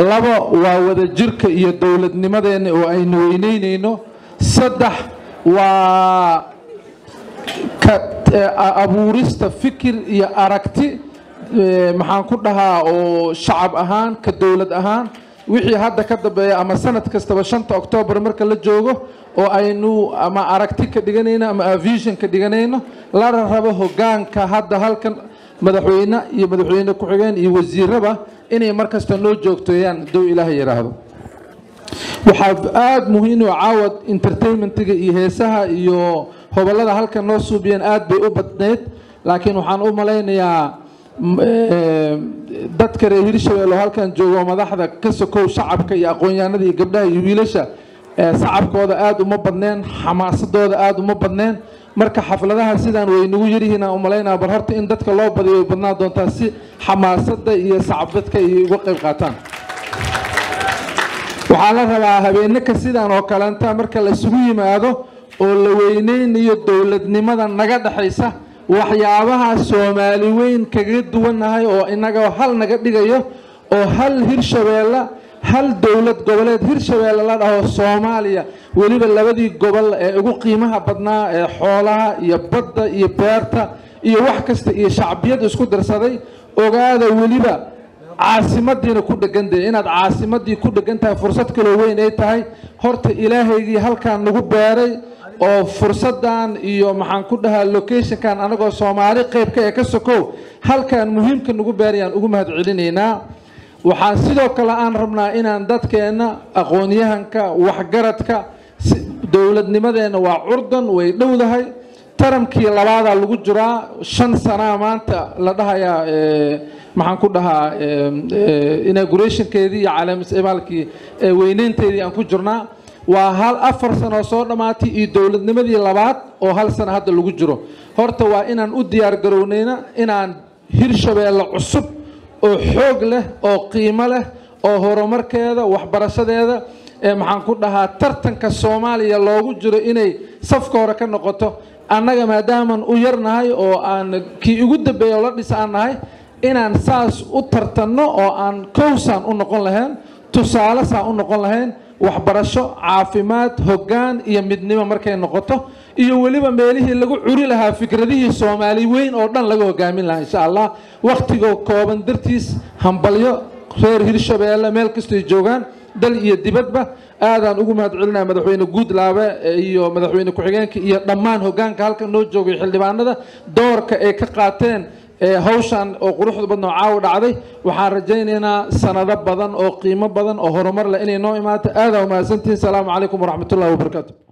labo waa wadajirka iyo dowladnimadeenna oo aynu weyneynayno saddex waa abuurista fikir iyo aragti maxaan ku dhahaa oo shacab ahaan ka dowlad ahaan wixii hadda ka dambeeya ama sanad kastaba shanta oktoobar marka la joogo oo aynu ama aragti ka dhiganayno ama avision ka dhiganayno lana rabo hogaanka hadda halkan madaxweyne iyo madaxweyne ku-xigeen iyo wasiiraba inay markasta noo joogteeyaan dow ilaaha yidhaahdo waxaa aada muhiim oo caawad entertainmentiga iyo heesaha iyo hobolada halkan noo suubiyeen aada bay u badnayd laakiin waxaan u malaynayaa dadka reer hirshabelle oo halkan joogo madaxda ka sokow shacabka iyo aqoon-yahanada iyo gabdhaha iyo wiilasha sacabkooda aada uma badneen xamaasadooda aada uma badneen marka xafladaha sidaan waynagu yaryihiin aan umalaynaa bal horta in dadka loo badiyo way badnaan doontaa si xamaasada iyo sacabdadka ay uga qayb qaataan waxaa la rabaa habeenaka sidaan oo kalenta marka la isugu yimaado oo la weyneynayo dowladnimada naga dhexaysa waxyaabaha soomaali weyn kaga duwannahay oo inaga hal naga dhigayo oo hal hirshabeelle hal dowlad goboleed hirshabeelle la dhaho soomaaliya weliba labadii gobol ee ugu qiimaha badnaa ee xoolaha iyo badda iyo beerta iyo wax kasta iyo shacbiyad isku darsaday ogaada weliba caasimadiina ku dhegantay inaad caasimadii ku dhegan tahay fursad kaloo weyn ay tahay horta ilaahaygii halkaan nagu beeray oo fursadan iyo maxaan ku dhahaa locationkan anagoo soomaali qeybka ee ka sokow halkaan muhiimka nagu beerayaan ugu mahad celinaynaa waxaan sidoo kale aan rabnaa inaan dadkeenna aqoon-yahanka waxgaradka dowladnimadeenna waa curdan way dhowdahay taramkii labaadaa lagu jiraa shan sanaa maanta la dhahayaa maxaan ku dhahaa inaugurationkeedii iyo caleemiscimaalkii weyneynteedii aan ku jirnaa waa hal afar sano soo dhammaatay iyo dowladnimadii labaad oo hal sano hadda lagu jiro horta waa inaan u diyaar garownayna inaan hirshabeelle cusub oo xoog leh oo qiimo leh oo horumarkeeda waxbarashadeeda maxaan ku dhahaa tartanka soomaaliya loogu jiro inay safka hore ka noqoto annaga maadaaman u yarnahay oo aan kii ugu dambeeya oo la dhis aan nahay inaan saas u tartanno oo aan kowsaan u noqon lahayn tusaale saan u noqon lahayn waxbarasho caafimaad hoggaan iyo midnimo markay noqoto iyo weliba meelihii lagu curi lahaa fikradihii soomaali weyn oo dhan laga hogaamin lahaa insha allah wakhtigoo kooban dartiis hambalyo reer hirshabeelle meel kastoy joogaan dal iyo dibadba aadaan ugu mahad celinaya madaxweyne guudlaabe iyo madaxweyne ku-xigeenka iyo dhammaan hogaanka halkan noo joogay xildhibaanada doorka ay ka qaateen hawshan oo quruxda badna oo caawa dhacday waxaan rajaynaynaa sanado badan oo qiimo badan oo horumar leh inay noo imaato aadaa umahadsantihin salaamu calaykum waraxmatullahi wabarakaatu